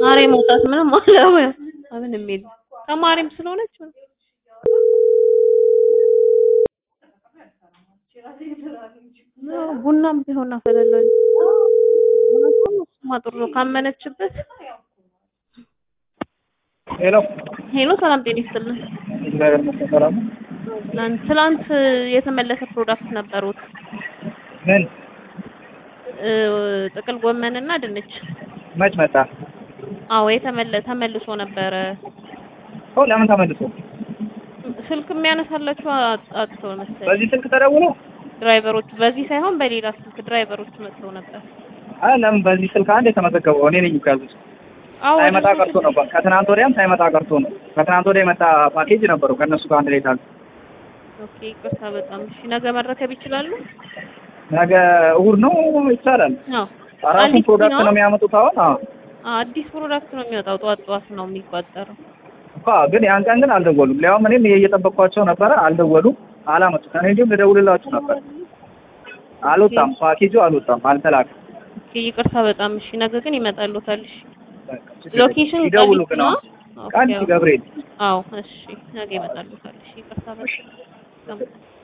ዛሬ መውጣት ምንም አለው ምንም የለም። ተማሪም ስለሆነች ቡናም ቢሆን አፈላለሁ። እሱማ ጥሩ ነው ካመነችበት። ሄሎ ሄሎ ሰላም ጤና ይስጥልን። እግዚአብሔር ይመስገን ሰላም ነው። ትናንት ትናንት የተመለሰ ፕሮዳክት ነበሩት ምን እ ጥቅል ጎመንና ድንች። መች መጣ? አዎ የተመለ ተመልሶ ነበረ። ኦ ለምን ተመልሶ? ስልክ የሚያነሳላችሁ አጥተው መሰለኝ በዚህ ስልክ ተደውሎ? ድራይቨሮቹ በዚህ ሳይሆን በሌላ ስልክ ድራይቨሮቹ መጥተው ነበር። አይ ለምን በዚህ ስልክ አንድ የተመዘገበው እኔ ነኝ እኮ ያዙት። አዎ ሳይመጣ ቀርቶ ነው። ከትናንት ወዲያም ሳይመጣ ቀርቶ ነው። ከትናንት ወዲያ የመጣ ፓኬጅ ነበረው ከእነሱ ጋር አንድ ላይ ታል ኦኬ ይቅርታ በጣም እሺ። ነገ መረከብ ይችላሉ? ነገ እሑድ ነው ይቻላል። አዎ አራቱን አዲስ ፕሮዳክት ነው የሚያመጡት አሁን። አዎ አዲስ ፕሮዳክት ነው የሚወጣው። ጠዋት ጠዋት ነው የሚቋጠረው። እኮ ግን ያን ቀን ግን አልደወሉም። ሊያውም እኔም እየጠበቅኳቸው ነበረ፣ አልደወሉም፣ አላመጡት። እኔ እንዲሁም ልደውልላችሁ ነበር፣ አልወጣም፣ ፓኬጁ አልወጣም፣ አልተላከም። ኦኬ ይቅርታ በጣም እሺ። ነገ ግን ይመጣሉታል። እሺ በቃ ችግር የለም። ሎኬሽን ይደውሉ ቃሊቲ ግን ነው? አሁን ኦኬ ቃሊቲ ገብርኤል አዎ እሺ ነገ ይመጣሉታል። እሺ ይቅርታ በጣም